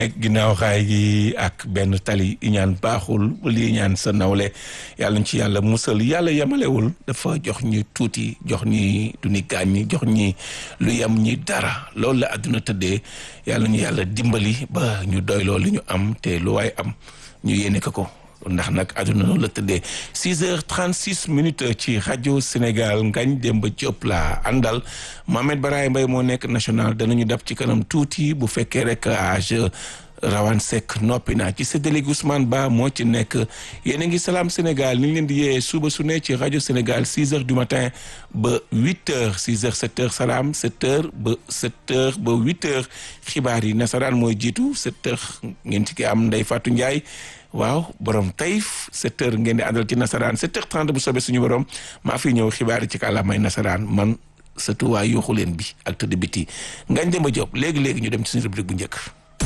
ginnaaw xaay gi ak benn tali iñaan baaxul lii ñaan sa nawle yàlla ñu ci yàlla musal yàlla yemalewul dafa jox ñi tuuti jox ñi du ni gaañ ñi jox ñi lu yem ñi dara loolu la àdduna tëddee yàlla ñu yàlla dimbali ba ñu doyloo li ñu am te lu waay am ñu yéene ko ko ndax nag àdduna noonu la tëddee 6 heures 36 minutes ci rajo Sénégal Ngagne Demba Diop la àndal Mohamed Baraye Mbaye moo nekk national danañu dab ci kanam tuuti bu fekkee rek âge rawan sek noppi naa ci séddale Ousmane Ba moo ci nekk yéen a ngi salaam Sénégal ni ngi leen di yee suba su ne ci rajo Sénégal 6 heures du matin ba 8 heures 6 heures 7 heures salaam 7 heures ba 7 heures ba 8 heures xibaar yi nasaraan mooy jiitu 7 heures ngeen ci ki am Ndeye Fatou Ndiaye waaw borom tayif 7 heures ngeen di àndal ci nasaraan 7 heures 30 bu soobee suñu borom maa fi ñëw xibaar yi ci kàllaamay nasaraan man surtout waa yuuxu leen bi ak tëdd biti Ngagne Demba Diop léegi léegi ñu dem ci suñu rubrique bu njëkk.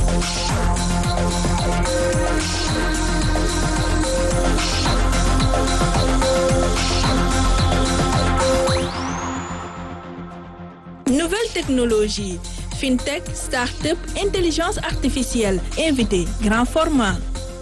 Nouvelle technologie, fintech, start-up, intelligence artificielle, invité, grand format.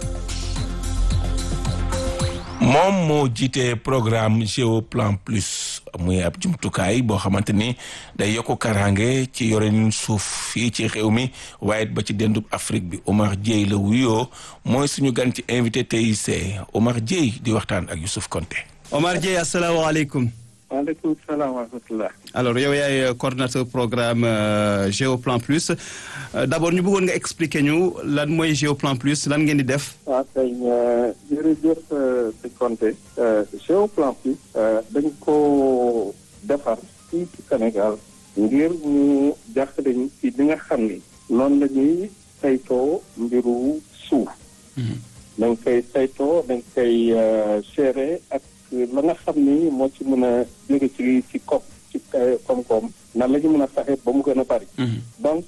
moom moo jiite programme Géoplan Plus muy ab jumtukaay boo xamante ni day yokk karange ci yorenin suuf fii ci réew mi waaye ba ci dendub Afrique bi Omar Dieye la wuyoo mooy suñu gan ci invité TIC Omar Dieye di waxtaan ak Youssouf Konté Omar Dieye asalaamaaleykum. waaleykum salaam wa rahmatulah. alors yow yaay coordonnateur programme Géoplan Plus d' abord ñu bëggoon nga expliquer ñu lan mooy Géoplan Plus lan ngeen di def. waaw kay jërëjëf si Konté Géoplan Plus dañ ko defar fii ci Sénégal ngir ñu jàppale ñu ci li nga xam ni noonu la ñuy saytoo mbiru suuf. dañ koy saytoo dañ koy gérer ak. la nga xam ni moo ci mën a jóge ci ci kopp ci koom-koom nan la ñu mën a fexe ba mu gën a bari donc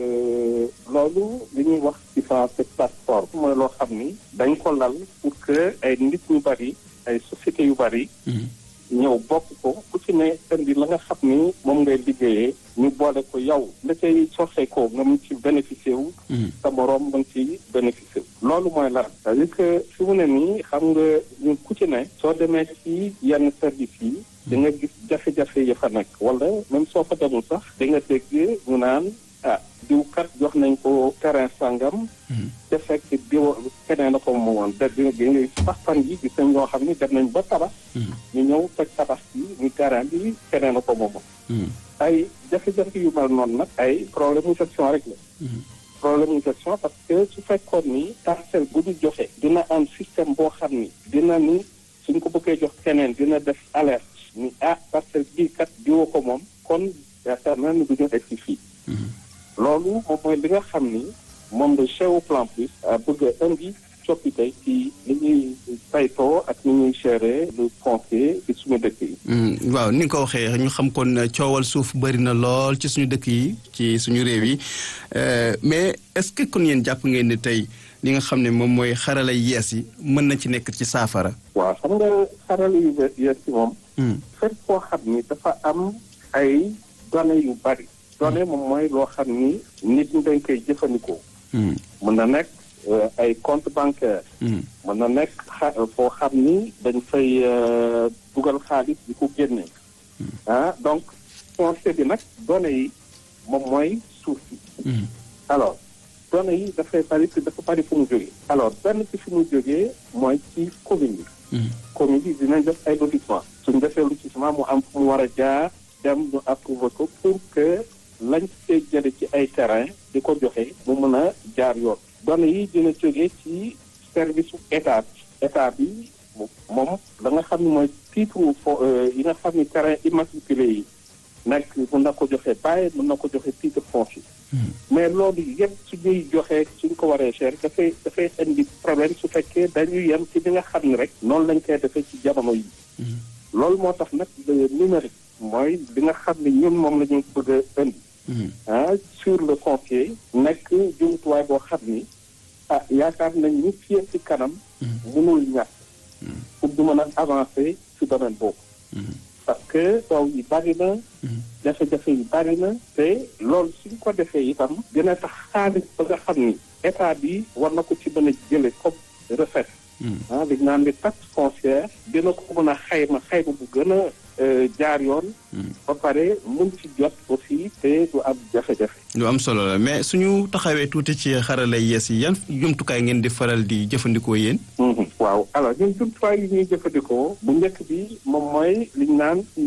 loolu li ñuy wax ci français plateforme mooy loo xam ni dañ ko lal pour que ay nit ñu bari ay sociétés yu bari ñëw bokk ko ku ci ne indi la nga xam ni moom ngay liggéeyee ñu boole ko yow la cay soxee ko nga mun ci bénéficier wu sa moroom mën ci bénéficier wu loolu mooy lan c'est-à-dire que fi mu ne nii xam nga ñun ku ci ne soo demee ci yenn service yi di nga gis jafe-jafe yi fa nekk wala même soo fa demul sax di nga dégg ñu naan ah diw kat jox nañ ko terrain sangam te fekk diw keneen na ko moomoon da di nga sax fan yi gis nañ ñoo xam ni dem nañ ba tabax ñu ñëw toj tabax bi ñu terrain bi keneen na ko moomoon ay jafe-jafe yu mel noonu nag ay problème mu gestion rek la problème mu gestion parce que su fekkoon ni parcelle bu ñu joxe dina am système boo xam ni dina ni suñ ko bëggee jox keneen dina def alerte ni ah parcelle bii kat diwoo ko moom kon yaakaar naa ni du ñu egg si fii loolu moom mooy li nga xam ni moom la Géoplan Plus bëgg a indi coppite ci li ñuy saytoo ak ni ñuy gérer le foncier ci suñu dëkk yi. waaw ni nga ko waxee ñu xam kon coowal suuf bëri na lool ci suñu dëkk yi ci suñu réew yi mais est-ce que kon yéen jàpp ngeen ni tey li nga xam ne moom mooy xarala yees yi mën na ci nekk ci saafara. waaw xam nga xarala yu yees yi moom. fépp koo xam ni dafa am ay données yu bari. données moom mooy loo xam ni nit ñi dañ koy jëfandikoo. mën na nekk ay compte bancaire mën na nekk xa foo xam ni dañ fay dugal xaalis di ko génne. ah donc foncier bi nag données yi moom mooy suuf si. alors données yi dafay bari dafa bari fu mu jógee. alors benn ci fu mu jógee mooy ci commune bi. commune bi dinañ def ay lotissement suñ defee lotissement mu am fu mu war a jaar dem ñu approuvé ko pour que. lañ see jële ci ay terrain di ko joxe mu mën a jaar yoon données yi dina jógee ci service état état bi moom la nga xam ne mooy titre fo yi nga xam ne terrain immatriculé yi nekk mën na ko joxe bàyyi mën na ko joxe titre foncier mais loolu yëpp su ñuy joxee suñ ko waree cher dafay dafay indi problème su fekkee dañuy yem ci li nga xam ne rek noonu lañ koy defee ci jamono yi loolu moo tax nag numérique mooy li nga xam ne ñun moom la ñu bëgg a indi ah sur le foncier nekk jumtuwaay boo xam ni ah yaakaar nañ ni fii ci kanam mënul ñàkk pour du mën a avancer ci domaine boobu parce que taw yi bari na jafe-jafe yi bari na te loolu suñ ko defee itam dina tax xaalis ba nga xam ni état bi war na ko ci mën a jële comme recette ah li ñu naan di taxe foncière dina ko mën a xayma xayma bu gën a jaar yoon ba pare mun ci jot aussi te du am jafe-jafe lu am solo la mais suñu taxawee tuuti ci xarala yees yi yan jumtukaay ngeen di faral di jëfandikoo yéen waaw alors ñun jumtuwaay yi ñuy jëfandikoo bu njëkk bi moom mooy li ñu naan ci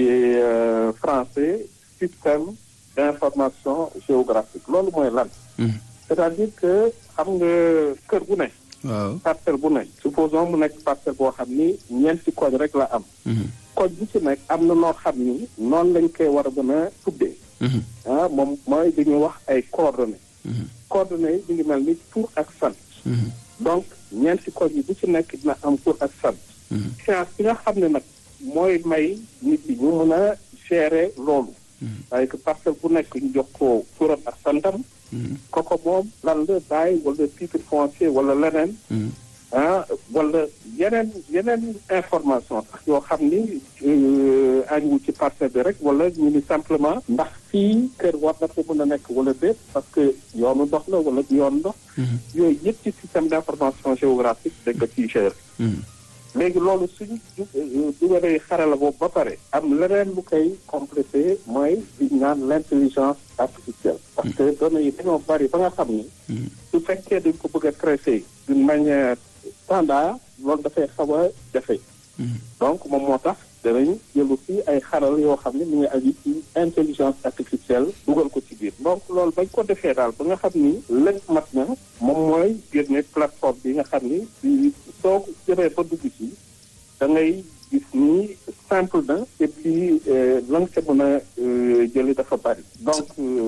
français système d'information géographique loolu mooy lan c'est-à-dire que xam nga kër bu ne waaw parcelle bu ne supposons mu nekk parcelle boo xam ni ñeenti koñ rek la am koñ bu ci nekk am na noo xam ni noonu lañ koy war a mën a tuddee ah moom mooy dañuy wax ay coordonnées coordonnées yi ñu ngi mel ni tur ak sant donc ñeenti koñ yi bu ci nekk dina am tur ak sant science bi nga xam ne nag mooy may nit yi ñu mën a gérer loolu waaye que parcelle bu nekk ñu jox ko turam ak santam koko moom lan la bàyyi wala titre foncier wala leneen ah wala yeneen yeneen information sax yoo xam ni añwu ci parcelle bi rek wala ñu ni simplement ndax fii kër war na ko mën a nekk wala déet parce que yoonu ndox la wala du yoon ndox yooyu yëpp ci système d'information géographique dañ ko ciy gérer léegi loolu suñu dugalee xarala boobu ba pare am leneen lu koy complété mooy li ñu naan l'intelligence artificielle parce que données yi dañoo bari ba nga xam ni su fekkee dañ ko bëgg a traiter d'une manière standard loolu dafay xaw a jafe donc moom moo tax danañ jëlu fii ay xaral yoo xam ne mu ngi aju ci intelligence artificielle dugal ko ci biir donc loolu bañ ko defee daal ba nga xam ni lépp mat na moom mooy génne plateforme bi nga xam ni soo ko jëmee ba dugg ci da ngay gis ni simple na et puis la nga ca mën a jëli dafa bari donc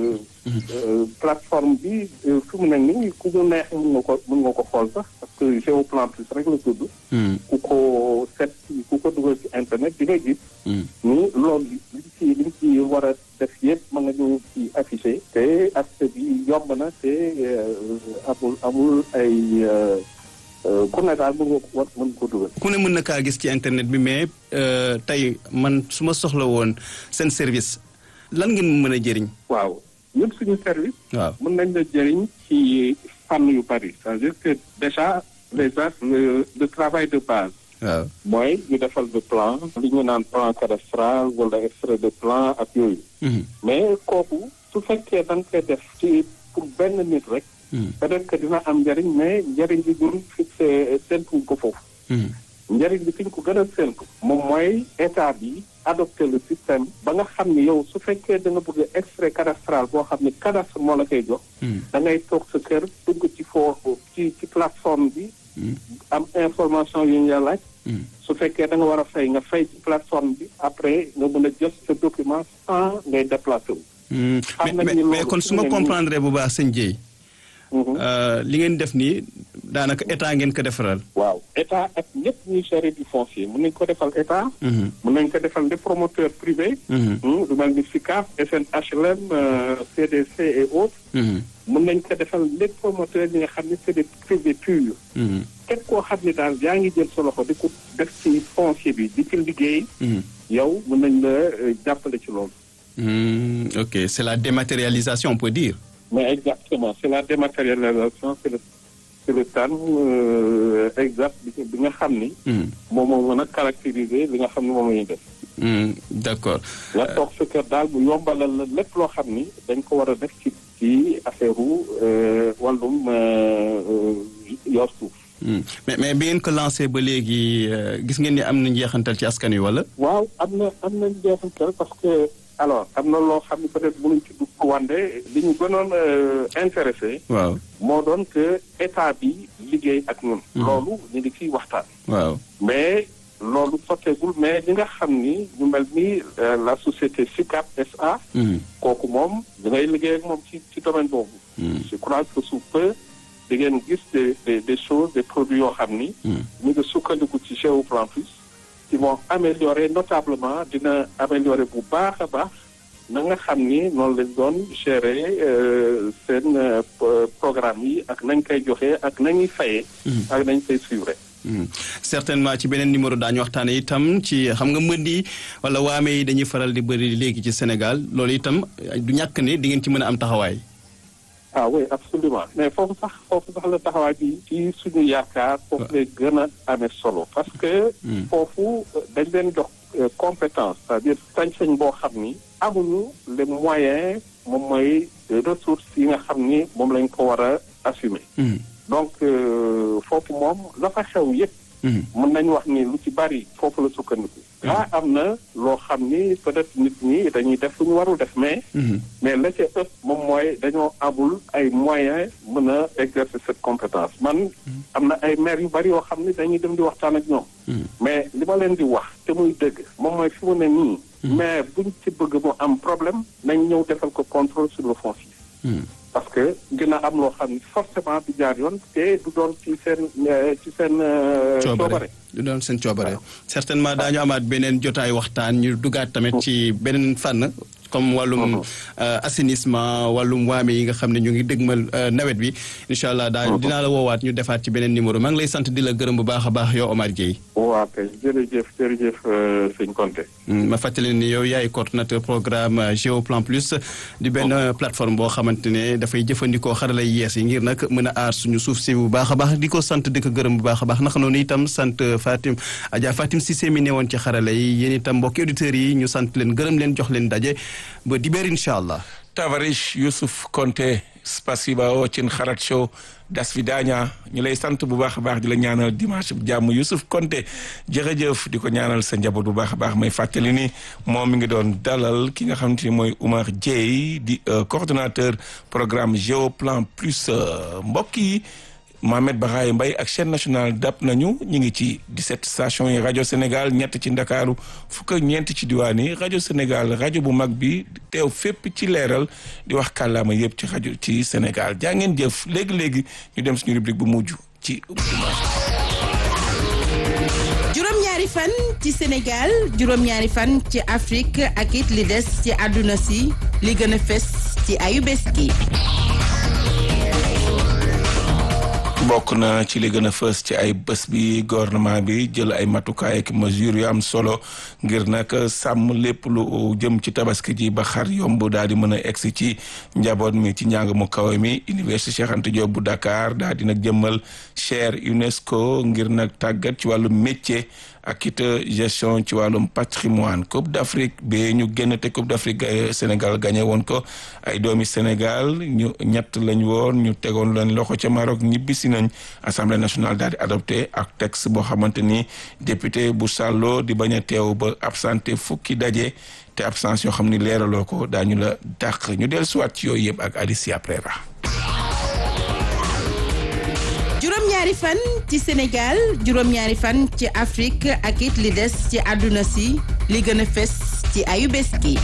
plateforme bi fi mu ne nii ku mu neex mën nga ko mën nga ko xool sax parce que Géoplan Plus rek la tudd ku ko set ku ko dugal ci internet di nga gis ni loolu liñ ci liñ ci war a def yëpp mën nga ñu ci affiché te accès bi yomb na te amul amul ay ku ne daal mën nga ko war mën ko dugal ku ne mën na kaa gis ci internet bi mais tey man su ma soxla woon seen service lan ngeen mën a jëriñ waaw ñun suñu service waaw mën nañ la jëriñ ci fànn yu bari c'est-à-dire que déjà les le le travail de base waaw mooy ñu defal le plan li ñu naan plan cadastral wala extrait de plan ak yooyu mais kooku su fekkee da nga koy def ci pour benn nit rek peut-être que dina am njëriñ mais njëriñ bi ñun fixé séntuñ ko foofu njëriñ bi fi ñu ko gën a séntu moom mooy état bi adopté le système ba nga xam ni yow su fekkee da nga bëgg extrait cadastral boo xam ni cadastre moo la koy jox da ngay toog sa kër dugg ci foofu ci ci plateforme bi am information yu ñu la laaj su fekkee da nga war a fay nga fay ci plateforme bi après nga mën a jot sa document sans ngay déplacé wu mais kon su ma comprendre bu baax sëñ Dieye li ngeen def nii daanaka état ngeen ko defaral. waaw état ak ñëpp ñuy gérer du foncier mën nañ ko defal état. mën nañ ko defal des promoteurs privés. lu mel ni SICAF SNHLM CDC et autres. mën nañ ko defal les promoteurs yi nga xam ne c'est des privés purs. képp koo xam ne daal yaa ngi jël sa loxo di ko def ci foncier bi di ci liggéey. yow mën nañ la jàppale ci loolu. ok c'est la dématérialisation on peut dire. mais exactement c'est la dématérialisation c'est le c'est le terme exact bi nga xam ni. moom moo mën a caractériser li nga xam ni moom la ñuy def. d'accord. nga toog sa kër daal bu yombalal la lépp loo xam ni dañ ko war a def ci ci affaire u wàllum yor suuf. mais mais bi ngeen ko lancé ba léegi gis ngeen ni am na njeexantal ci askan wi wala. waaw am na am na njeexantal parce que. alors am na loo xam ne peut-être mënuñ ci dugg wande li ñu gënoon intéressé waaw moo doon que état bi liggéey ak ñun loolu ñu ngi ciy waxtaan waaw mais loolu sotteegul mais li nga xam ni ñu mel ni la société SICAP SA kooku moom da ngay liggéey ak moom ci ci domaine boobu je crois que sous peu di ngeen gis des des des choses des produits yoo xam ni ñu ngi sukkandiku ci Géoplan Plus qui vont améliorer notablement dina améliorer bu baax a baax na nga xam ni noonu lañ doon gérer seen programme yi ak nañ koy joxe ak nañuy fayee ak nañ koy suivre certainement ci beneen numéro daañu waxtaane itam ci xam nga mbënd yi wala waame yi dañuy faral di bëri léegi ci Sénégal loolu itam du ñàkk ne di ngeen ci mën a am taxawaay. ah oui absolument mais foofu sax foofu sax la taxawaay bi ci suñu yaakaar foofu lay gën a amee solo parce que foofu dañ leen jox compétence c'est-à-dire sañ-sañ boo xam ni amuñu les moyens moom mooy ressources yi nga xam ni moom lañ ko war a assumer donc foofu moom la fa xew yëpp mën nañu wax ni lu ci bari foofu la sukkandiku daa am na loo xam ni peut-être nit ñi dañuy def lu ñu warul def mais mais la ca ëpp moom mooy dañoo amul ay moyens mën a exercer cette compétence man am na ay maires yu bari yoo xam ni dañuy dem di waxtaan ak ñoom mais li ma leen di wax te muy dëgg moom mooy fi mu ne nii mais buñ ci bëgg mu am problème nañ ñëw defal ko contrôle sur le foncier parce que dina am loo xam ni forcément du jaar yoon te du doon ci seen ci seen coobare du doon seen coobare certainement daañu amaat beneen jotaay waxtaan ñu dugaat tamit ci beneen fànn comme wàllum assainissement wàllum waame yi nga xam ne ñu ngi dëgmal nawet bi incha allah daa dinaa la woowaat ñu defaat ci beneen numéro maa ngi lay sant di la gërëm bu baax a baax yow Omar Gueye waaw kay jërëjëf jërëjëf sëñ Konté ma fàttali ni yow yaay coordonnateur programme Géoplan Plus di benn plateforme boo xamante ne dafay jëfandikoo xarala yees yi ngir nag mën a aar suñu suuf si bu baax a baax di ko sant di ko gërëm bu baax a baax naka noonu itam sant Fatim Adja Fatim Cissé mi newoon ci xarala yi yéen itam mbokki auditeurs yi ñu sant leen gërëm leen jox leen daje ba dibéer incha allah Tavarish Youssouf Konté spasiba ocin xarat show das fi daaña ñu lay sant bu baax a baax di la ñaanal dimanche bu jàmm Youssouf Konté jërëjëf di ko ñaanal sa njaboot bu baax a baax may fàttali ni moom mi ngi doon dalal ki nga xamante ni mooy Oumar Dieye di coordonnateur programme Géoplan Plus mbokk yi Mohamed Bakhaye Mbaye ak chaîne nationale dap nañu ñu ngi ci 17 stations yi rajo Sénégal ñett ci Ndakaaru fukk ak ñeent ci diwaan yi rajo Sénégal rajo bu mag bi teew fépp ci leeral di wax kàllaama yëpp ci rajo ci Sénégal jaa ngeen jëf léegi-léegi ñu dem suñu rubrique bu mujj ci juróom-ñaari fan ci Sénégal juróom-ñaari fan ci Afrique ak it li des ci àdduna si li gën a fes ci ayu bés gi bokk na ci li gën a fës ci ay bés bi gouvernement bi jël ay matukaay ak mesures yu am solo ngir nag sàmm lépp lu jëm ci tabaski ji ba xar yomb daal di mën a egsi ci njaboot mi ci njàng mu kawe mi université Cheikh Anta Diop bu Dakar daal di nag jëmmal chaire UNESCO ngir nag tàggat ci wàllu métier ak it gestion ci wàllum patrimoine Coupe d'Afrique bi ñu génn te Coupe d'Afrique Sénégal gagné woon ko ay doomi Sénégal ñu ñett lañ woon ñu tegoon leen loxo ca Maroc ñibbisi nañ Assemblée nationale daal di adopté ak texte boo xamante ni député bu Sàllo di bañ a teew ba absenté fukki daje te absence yoo xam ni leeraloo ko daañu la dàq ñu dellu siwaat ci yooyu yëpp ak Alicia Prera juróom-ñaari fan ci Sénégal juróom-ñaari fan ci Afrique ak it li des ci àdduna si li gën a fes ci ayu bés gi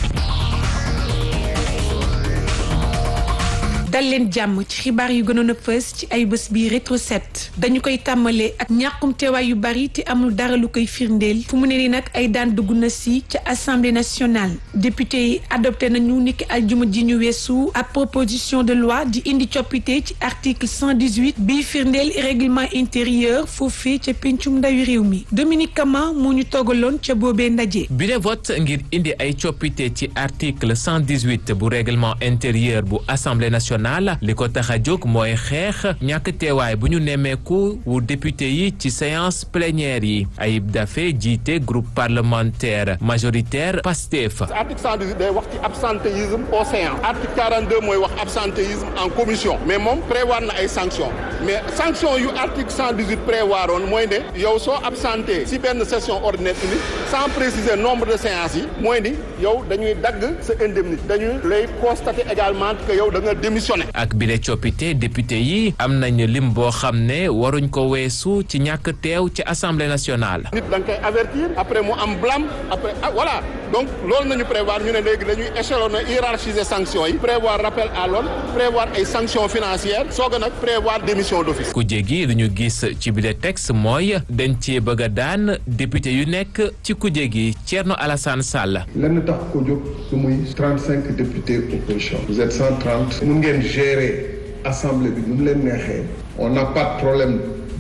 dal leen jàmm ci xibaar yu gënoon a fës ci ay bés bi rétro set dañu koy tàmmalee ak ñàkkum teewaay yu bari te amul dara lu koy firndeel fu mu ne nii nag ay daan dugg na si ca assemblée nationale député yi adopté nañu niki aljuma ji ñu weesu ab proposition de loi di indi coppite ci article 118 bii firndeel règlement intérieur foofee ca pencum ndawi réew mi Dominique Kama moo ñu toogaloon ca boobee ndaje. bi de vote ngir indi ay coppite ci article 118 bu règlement intérieur bu assemblée nationale. li ko tax a jóg mooy xeex ñàkk teewaay bu ñu nemmeeku wu député yi ci séance plénière yi Ayib Daffé jiite groupe parlementaire majoritaire PASTEF. article 118 day wax ci absentéisme au séance article 42 mooy wax absentéisme en commission mais moom prévoir na ay sanctions mais sanction yu article 118 prévoir woon mooy ne yow soo absenté si benn session ordinaire unique sans préciser nombre de séances yi mooy ni yow dañuy dagg sa indemnité dañuy lay constater également que yow da nga démissionné. ak bile coppite député yi am nañu lim boo xam ne waruñ ko weesu ci ñàkk teew ci assemblée nationale. nit da nga koy avertir après mu am blâme après ah voilà donc loolu nañu prévoir ñu ne léegi dañuy échelonner hiérarchiser sanctions yi prévoir rappel à l'ordre prévoir ay sanctions financières soog a nag prévoir démission d'office. ku jégi lu ñu gis ci bile texte mooy dañ cee bëgg a daan député yu nekk ci ku jégi Thierno Alassane Sall. lenn tax ko jóg su muy 35 députés opposition. vous êtes 130. mun ngeen gérer assemblée bi nu mu leen neexee. on n'a pas de problème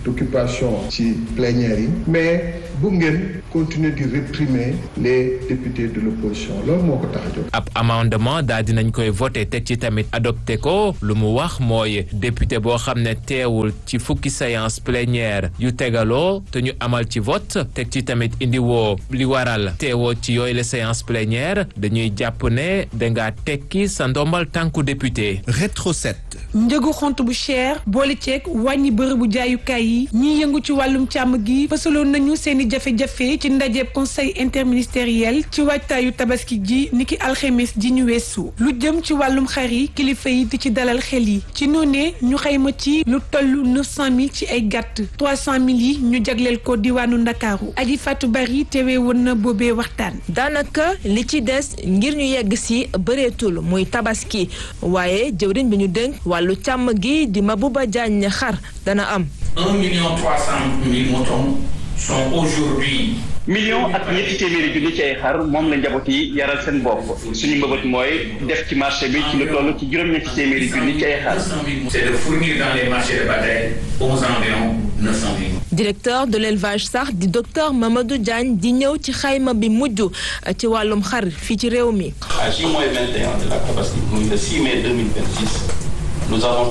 d'occupation ci plénière yi mais bu ngeen continuer di réprimer les députés de l'opposition loolu moo ko tax a jóg. ab amendement daal dinañ koy voté teg ci tamit adopté ko lu mu wax mooy député boo xam ne teewul ci fukki séance plénière yu tegaloo te ñu amal ci vote teg ci tamit indi woo li waral teewoo ci yooyu la séance plénière dañuy jàpp ne dangaa tekki sa ndombal tànku député. rétro 7. njëgu xont bu cher boole ceeg wàññi bërëbu jaayukaay yi ñiy yëngu ci wàllum càmm gi fësaloon nañu seeni jafe-jafe ci ndajeeb conseil interministériel ci waajtaayu tabaski ji niki alxemes ji ñu weesu lu jëm ci wàllum xar yi kilifa yi di ci dalal xel yi ci noonee ñu xayma ci lu toll 900000 ci ay gàtt 300000 yi ñu jagleel ko diwaanu ndakaaru aji fàttu bari teewee woon na boobee waxtaan daanaka li ci des ngir ñu yegg si bëreetul muy tabaski waaye jëwriñ bi ñu dénk wàllu càmm gi di Mabouba Diagne xar dana am. un million trois cent mille moutons sont aujourd'hui million ak ñetti téeméeri junni ci ay xar moom la njaboot yi yaral seen bopp suñu mbëbët mooy def ci marché bi ci lu toll ci juróom-ñetti téeméeri junni ci ay xar. c'est de fournir dans les marchés de bataille aux environs neuf cent mille. directeur de l'élevage sax di docteur Mamadou Diagne di ñëw ci xayma bi mujj ci wàllum xar fii ci réew mi. à J-21 de la Tabaski muy le 6 mai 2026 nous avons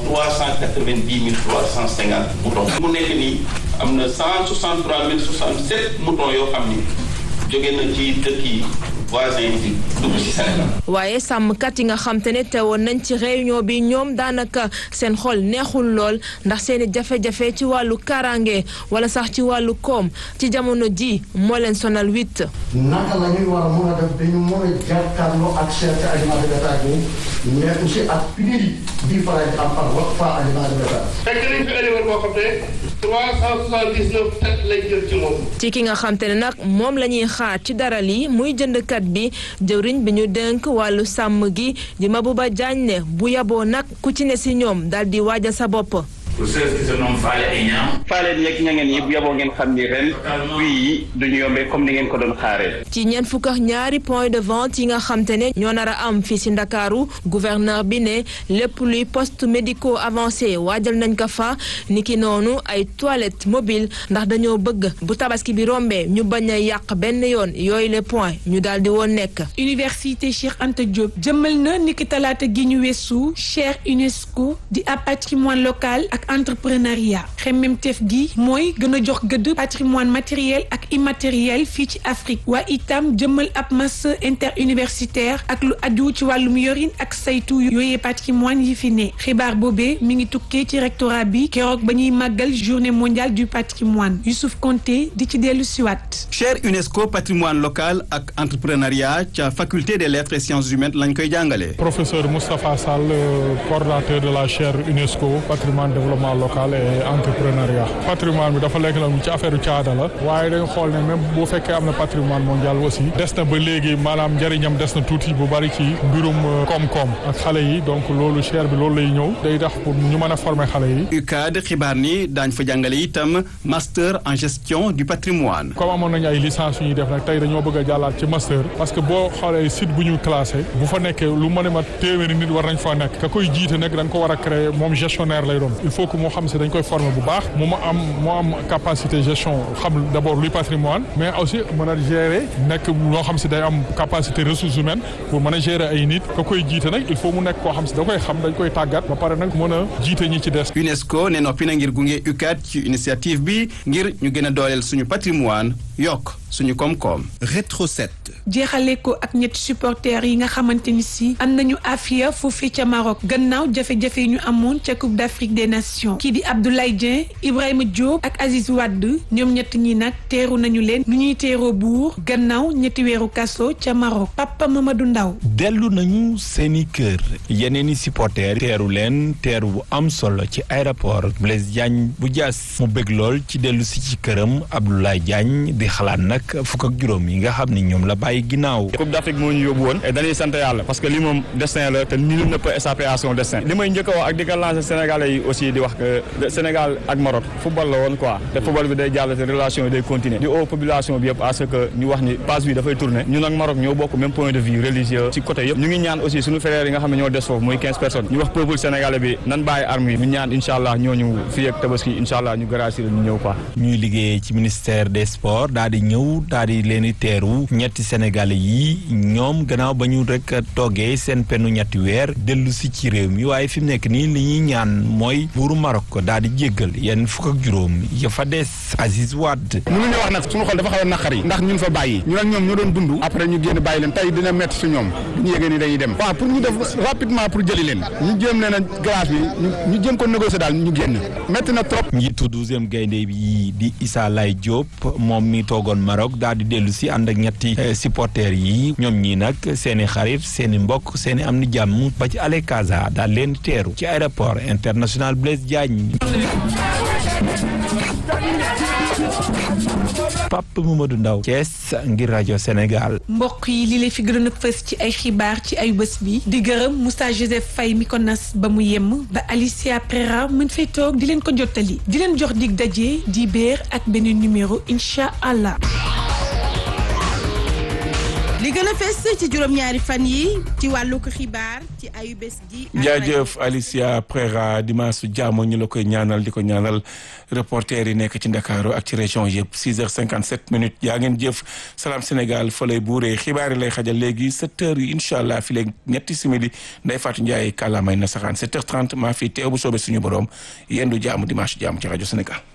390 350 moutons. mu nekk nii am na 163 067 moutons yoo xam ni jóge na ci dëkk yi voisins yi dugg ci Sénégal. waaye sàmmkat yi nga xam te ne teewoon nañ ci réunion bi ñoom daanaka seen xol neexul lool ndax seeni jafe-jafe ci wàllu kaaraange wala sax ci wàllu koom ci jamono ji moo leen sonal witt. naka la ñuy war a mën a def dañu mën a jàkkaarloo ak cherté aliment de bétail bi mais aussi ak prix bi faral di am par wax fa aliment de bétail. fekk nañ fi éleveur boo xam ne trois cent soixante-dix-neuf têtes lay jël ci moom. ci ki nga xam te ne nag moom la ñuy xaar ci dara lii muy jëndkat bi jëwriñ bi ñu dénk wàllu sàmm gi di Mabouba Diagne ne bu yaboo nag ku ci ne si ñoom daal di waajal sa bopp. pour ceux qui se nomment Fale et Niang. Fale yeeg ñangeen yi bu yaboo ngeen xam ni ren prix yi duñu yombee comme ni ngeen ko doon xaaree. ci ñeent fukk ak ñaari point de vente yi nga xam te ne ñoo nar a am fii si Ndakaaru gouverneur bi ne lépp luy poste médicaux avancé waajal nañ ko fa niki noonu ay toilettes mobiles ndax dañoo bëgg bu tabaski bi rombee ñu bañ a yàq benn yoon yooyu les points ñu daal di woon nekk. université Cheikh Anta Diop jëmmal na niki talaata gi ñu weesu cher UNESCO di ab patrimoine local ak entrepreneuriat xemmemteef gi mooy gën a jox gëdd patrimoine matériel ak immatériel fii ci Afrique waa itam jëmmal ab master interuniversitaire ak lu aju ci wàllum yorin ak saytu yooyee patrimoine yi fi ne xibaar boobee mi ngi tukkee ci rectorat bi keroog ba ñuy màggal journée mondiale du patrimoine Youssouf Konté di ci dellu siwaat chaire UNESCO patrimoine local ak entrepreneuriat ca faculté des lettres et sciences humaines lañ koy jàngale professeur Moustapha Sall coordonnateur de la chaire UNESCO patrimoine développement local et entrepreneuriat patrimoine bi dafa lekk la ci affaire caada la waaye dañ xool ne même bu fekkee am na patrimoine mondial aussi des na ba léegi maanaam njëriñam des na tuuti bu bari ci mbirum koom-koom ak xale yi donc loolu chaire bi loolu lay ñëw day tax pour ñu mën a former xale yi. UCAD xibaar ni daañ fa jàngale itam master en gestion du patrimoine. comme amoon nañu ay licence yu ñuy def nag tey dañoo bëgg a jàllaat ci master parce que boo xoolee site bu ñu classé bu fa nekkee lu mën a mat téeméeri nit war nañ fa nekk ka koy jiite nag dañ ko war a créer moom gestionnaire lay doon il faut que moo xam si dañ koy former bu baax mu ma am moo am capacité gestion xam d'abord luy patrimoine mais aussi mën a gérer nekk loo xam si day am capacité ressources humaines pour mën a gérer ay nit ka koy jiite nag il faut mu nekk koo xam si da koy xam dañ koy tàggat ba pare nag mën a jiite ñi ci des. UNESCO ne noppi na ngir gunge UCAD ci initiative bi ngir ñu gën a dooleel suñu patrimoine yokk suñu koom-koom. rétro 7. jeexale ko ak ñetti supporters yi nga xamante ni si am nañu afia foofee ca Maroc gannaaw jafe-jafe yi ñu amoon ca Coupe d'Afrique des Nations kii di Abdoulaye Dieng Ibrahima Diop ak Aziz Wade ñoom ñett ñi nag teeru nañu leen nu ñuy teeroo buur gannaaw ñetti weeru kaso ca Maroc Papa Mamadou Ndaw dellu nañu seeni kër yeneen i supporters teeru leen teeru bu am solo ci aéroport Blaise Diagne bu Diass mu bëgg lool ci dellu si ci këram Abdoulaye Diagne di xalaat nag fukk ak juróom yi nga xam ni ñoom la bàyyi ginnaaw. Coupe d'Afrique moo ñu yóbbu woon et dañuy sant yàlla parce que li moom destin la te nul ne peut échapper à son destin li may njëkk a wax ak di ko lancer Sénégalais yi aussi di wax que Sénégal ak Maroc football la woon quoi te football bi day jàll te relation yi day continuer di au population bi yëpp à ce que ñu wax ni passe bi dafay tourner ñun ak Maroc ñoo bokk même point de vue religieux ci côté yëpp ñu ngi ñaan aussi suñu frères yi nga xam ne ñoo des foofu muy 15 personnes ñu wax peuple sénégalais bi nan bàyyi armes yi ñu ñaan incha allah ñooñu fii ak tabaski incha allah ñu gracier ñu ñëw quoi. ñuy liggéeyee ci ministère des sports daal di ñëw daal di leen di teeru ñetti sénégalais yi ñoom gannaaw ba ñu rek toogee seen penu ñetti weer dellu si ci réew mi waaye fi mu nekk nii li ñuy ñaan mooy buuru Maroc daal di jéggal yenn fukk ak juróom ya fa des Aziz Wade. mënuñu wax nag suñu xol dafa xaw a naqari ndax ñun fa bàyyi ñu nag ñoom ñoo doon dund après ñu génn bàyyi leen tey dina métti su ñoom ñu yégée ni dañuy dem waaw pour ñu def rapidement pour jëli leen ñu jéem leen a grâce bi ñu jéem ko négocier daal ñu génn métti na trop njiitu douzième gaynde bi di Issa Lay Diop moom mi toogoon Maroc daal di dellu si ànd ak ñetti supporters yi ñoom ñii nag seeni xarit seeni mbokk seeni am ni jàmm ba ci Ale Casa daal leen teeru ci aéroport international Blaise Diagne Pape Mamadou Ndaw Thiès ngir rajo Sénégal mbokk yi li lay fi gënoon a fës ci ay xibaar ci ay bés bi di gërëm Moussa Joseph Faye mi ko nas ba mu yemm ba Alicia Prera mën fay toog di leen ko jottali di leen jox dig daje di béer ak beneen numéro incha allah. li gën a fes ci juróom-ñaari fan yi ci wàllu ko xibaar ci ayu bés gi. jaajëf Alicia Prera dimanche jàmm ñu la koy ñaanal di ko ñaanal reporter yi nekk ci Ndakaaru ak ci région yëpp 6h57 minutes yaa ngeen jëf Salam Sénégal fa lay buuree xibaar yi lay xajal léegi 7h yi incha allah fi léegi ñetti simili Ndeye Fatou Ndiaye kàllaamay na saxaan 7h30 maa fi teew bu soobee suñu borom yendu jàmm dimanche jàmm ci rajo Sénégal.